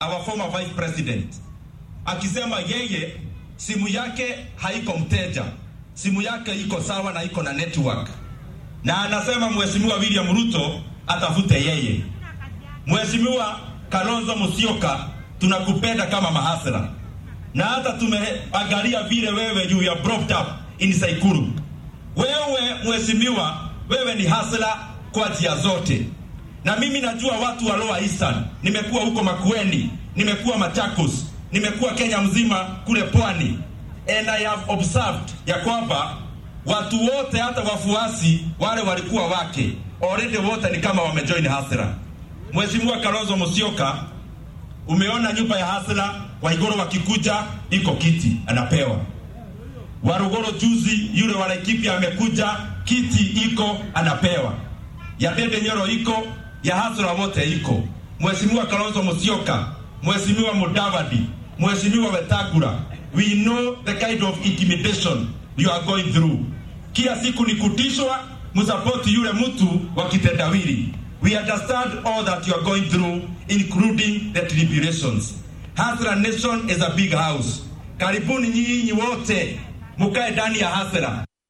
our former vice president akisema yeye simu yake haiko mteja, simu yake iko sawa na iko na network, na anasema mheshimiwa William Ruto atafute yeye. Mheshimiwa Kalonzo Musyoka, tunakupenda kama mahasla, na hata tumeangalia vile wewe you are brought up in Saikuru. Wewe mheshimiwa, wewe ni hasla kwa njia zote, na mimi najua watu wa Lower Eastern. Nimekuwa huko Makueni, nimekuwa Machakos, nimekuwa Kenya mzima kule pwani, and I have observed ya kwamba watu wote hata wafuasi wale walikuwa wake already wote ni kama wamejoin hasira. Mheshimiwa Kalonzo Musyoka, umeona nyumba ya hasira, Waigoro wakikuja iko kiti anapewa. Warugoro juzi yule wa Laikipia amekuja kiti iko anapewa. Ya Dede Nyoro iko, ya hasira wote iko. Mheshimiwa Kalonzo Musyoka, Mheshimiwa Mudavadi, Mheshimiwa Wetangula, we know the kind of intimidation you are going through. Kila siku ni kutishwa, msapoti yule mtu wa kitendawili. We understand all that you are going through including the tribulations. Hasra Nation is a big house. Karibuni nyinyi wote mukae ndani ya hasra.